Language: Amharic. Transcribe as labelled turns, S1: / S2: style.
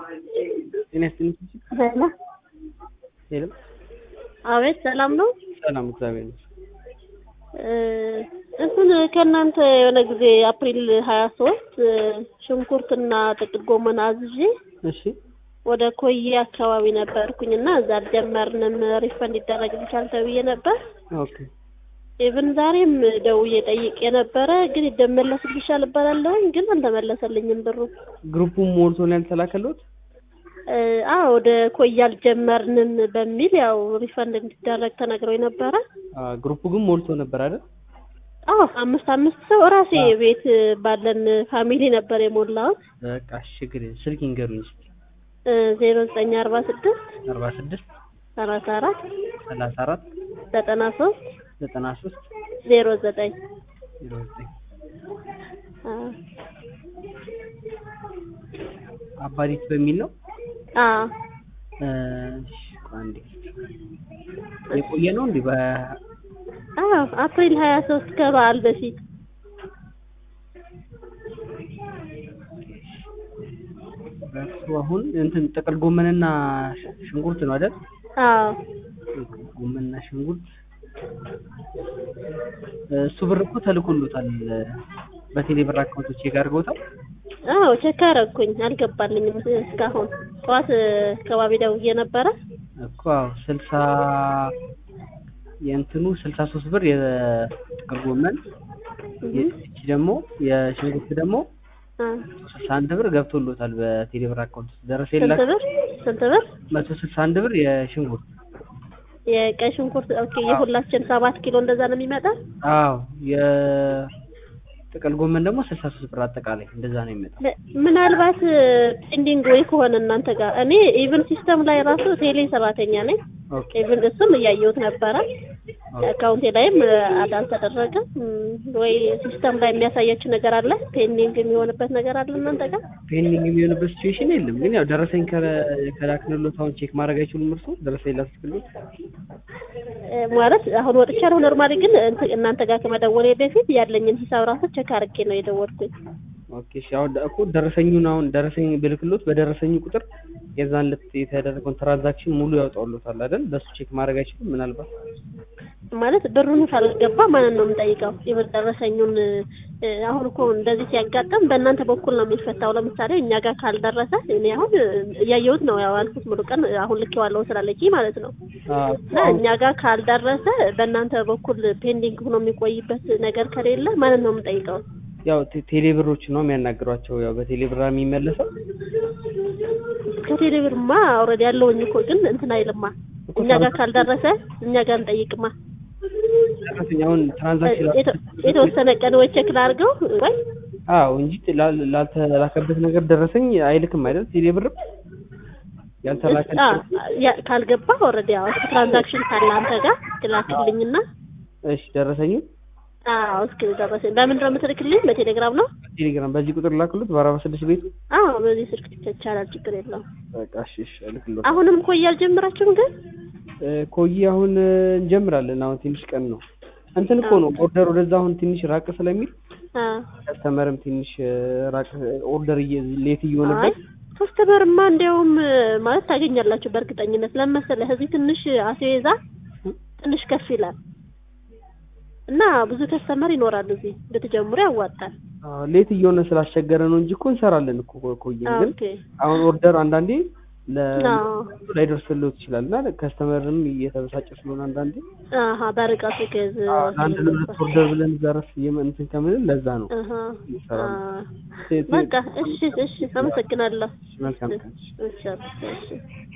S1: ጤና ይስጥልኝ።
S2: ሄሎ
S1: ሄሎ፣
S2: አቤት፣ ሰላም ነው?
S1: ሰላም እግዚአብሔር ይመስገን።
S2: እንትን ከእናንተ የሆነ ጊዜ አፕሪል ሀያ ሶስት ሽንኩርትና ጥቅል ጎመን አዝዤ
S1: እሺ
S2: ወደ ኮዬ አካባቢ ነበርኩኝ እና እዛ አልጀመርንም ሪፈንድ ይደረግልሻል ተብዬ ነበር።
S1: ኦኬ
S2: ኢቭን ዛሬም ደውዬ ጠይቄ ነበረ፣ ግን ይደመለስልሻል እባላለሁኝ፣ ግን አልተመለሰልኝም ብሩ።
S1: ግሩፑን ሞልቶ ነው ያልተላከልዎት?
S2: አዎ ወደ ኮዬ አልጀመርንም በሚል ያው ሪፈንድ እንዲደረግ ተነግሮኝ ነበረ።
S1: አ ግሩፑ ግን ሞልቶ ነበር አይደል?
S2: አዎ አምስት አምስት ሰው እራሴ ቤት ባለን ፋሚሊ ነበር የሞላሁት።
S1: በቃ እሺ፣ ችግር የለም። ስልክ ይንገሩኝ እስኪ።
S2: ዜሮ ዘጠኝ አርባ ስድስት
S1: አርባ ስድስት
S2: ሰላሳ አራት
S1: ሰላሳ አራት
S2: ዘጠና ሶስት
S1: ዘጠና ሶስት
S2: ዜሮ ዘጠኝ
S1: ዜሮ ዘጠኝ አባዲት በሚል ነው።
S2: አዎ
S1: እሺ፣ ቆይ አንዴ የቆየ ነው እንዴ? በ
S2: አዎ አፕሪል ሀያ ሶስት ከበዓል በፊት
S1: በእሱ አሁን እንትን ጥቅል ጎመንና ሽንኩርት ነው አይደል?
S2: አዎ
S1: ጥቅል ጎመንና ሽንኩርት እሱ ብር እኮ ተልኮሎታል። በቴሌ ብር አካውንቶች ቼክ አድርገውታል።
S2: አዎ ቼክ አደረኩኝ፣ አልገባልኝም እስካሁን። ጠዋት አካባቢ ደውዬ ነበረ
S1: እኮ አዎ ስልሳ የእንትኑ ስልሳ ሶስት ብር የጥቅል ጎመን የእቺ ደግሞ የሽንኩርት ደግሞ ስልሳ አንድ ብር ገብቶሎታል በቴሌ ብር አካውንት ደረሰ
S2: ስንት
S1: የላችሁ
S2: ብር ስንት ብር?
S1: መቶ ስልሳ አንድ ብር የሽንኩርት
S2: የቀይ ሽንኩርት ኦኬ። የሁላችን ሰባት ኪሎ እንደዛ ነው የሚመጣ።
S1: አዎ የጥቅል ጎመን ደግሞ ስልሳ ሶስት ብር አጠቃላይ እንደዛ ነው የሚመጣው።
S2: ምናልባት ፔንዲንግ ወይ ከሆነ እናንተ ጋር እኔ ኢቭን ሲስተም ላይ ራሱ ቴሌ ሰራተኛ ነኝ።
S1: ኦኬ
S2: ኢቭን እሱም እያየሁት ነበረ። አካውንቴ ላይም አድ አልተደረገም ወይ ሲስተም ላይ የሚያሳያችሁ ነገር አለ? ፔንዲንግ የሚሆንበት ነገር አለ እናንተ ጋር?
S1: ፔንዲንግ የሚሆንበት ሲቹዌሽን የለም። ግን ያው ደረሰኝ ከ- ከላክንሎት አሁን ቼክ ማድረግ አይችሉም እርሱ ደረሰኝ ላስክሎት
S2: እ ማለት አሁን ወጥቻለሁ። ኖርማሊ ግን እንት- እናንተ ጋር ከመደወሌ በፊት ያለኝን ሂሳብ ራሱ ቼክ አድርጌ ነው የደወልኩኝ።
S1: ኦኬ እሺ። አሁን እኮ ደረሰኙን አሁን ደረሰኝ ብልክሎት በደረሰኙ ቁጥር የዛን ዕለት የተደረገውን ትራንዛክሽን ሙሉ ያወጣውሎታል አይደል? በሱ ቼክ ማድረግ አይችሉም ምናልባት
S2: ማለት ብሩን ካልገባ ማንን ነው የምጠይቀው? ኢቭን ደረሰኙን እ አሁን እኮ እንደዚህ ሲያጋጥም በእናንተ በኩል ነው የሚፈታው። ለምሳሌ እኛ ጋር ካልደረሰ እኔ አሁን እያየሁት ነው ያው ያልኩት ሙሉ ቀን አሁን ልኬዋለሁ ስላለች ማለት ነው
S1: አዎ
S2: እና እኛ ጋር ካልደረሰ በእናንተ በኩል ፔንዲንግ ሆኖ የሚቆይበት ነገር ከሌለ ማንን ነው የምጠይቀው?
S1: ያው ቴ- ቴሌ ብሮች ነው የሚያናግሯቸው። ያው በቴሌ ብር የሚመለሰው
S2: ከቴሌ ብርማ ኦልሬዲ ያለውኝ እኮ ግን እንትን አይልማ። እኛ ጋር ካልደረሰ እኛ ጋር እንጠይቅማ።
S1: ደረሰኝ አሁን ትራንዛክሽን
S2: የተ- የተወሰነ ቀን ወይ ቼክ ላድርገው ወይ
S1: አዎ እንጂ ላል- ላልተላከበት ነገር ደረሰኝ አይልክም አይደል? ቴሌ ብርም ያልተላከ
S2: አ ያ- ካልገባ ኦልሬዲ ያው እስኪ ትራንዛክሽን ካለ አንተ ጋር ትላክልኝና
S1: እሺ ደረሰኙ
S2: አዎ እስኪ ደረሰኝ በምንድን ነው የምትልክልኝ? በቴሌግራም ነው?
S1: ቴሌግራም በዚህ ቁጥር ላክሉት በአርባ ስድስት ቤቱ
S2: አዎ በዚህ ስልክ ይቻላል፣ ችግር የለውም።
S1: በቃ እሺ እሺ እልክልዎት።
S2: አሁንም እኮ አልጀመራችሁም ግን
S1: እ ኮዬ አሁን እ እንጀምራለን። አሁን ትንሽ ቀን ነው እንትን እኮ ነው ኦርደር ወደዛ አሁን ትንሽ ራቅ ስለሚል
S2: አ
S1: ከስተመርም ትንሽ እ ራቅ ኦርደር እየ ሌት
S2: አይ
S1: እየሆነበት
S2: ከስተመርማ እንዲያውም ማለት ታገኛላችሁ በእርግጠኝነት ለመሰለህ እዚህ ትንሽ አስቤዛ ትንሽ ከፍ ይላል እና ብዙ ከስተመር ይኖራል እዚህ ብትጀምሩ ያዋጣል።
S1: አዎ፣ ሌት እየሆነ ስላስቸገረ ነው እንጂ እኮ እንሰራለን እኮ ኮዬ ግን
S2: ኦኬ
S1: አሁን ኦርደር አንዳንዴ ለ
S2: አዎ
S1: ላይደርስልዎት ይችላል እና ከስተመርም እየተበሳጨ ስለሆነ አንዳንዴ
S2: አሀ በርቀቱ ከዝ
S1: አንድ ለሁለት ኦርደር ብለን ዘረፍ እንትን ከምንል ለዛ ነው
S2: አሀ
S1: እንሰራለን።
S2: አ በቃ እሺ እሺ አመሰግናለሁ።
S1: መልካም ቀን።
S2: እሺ እሺ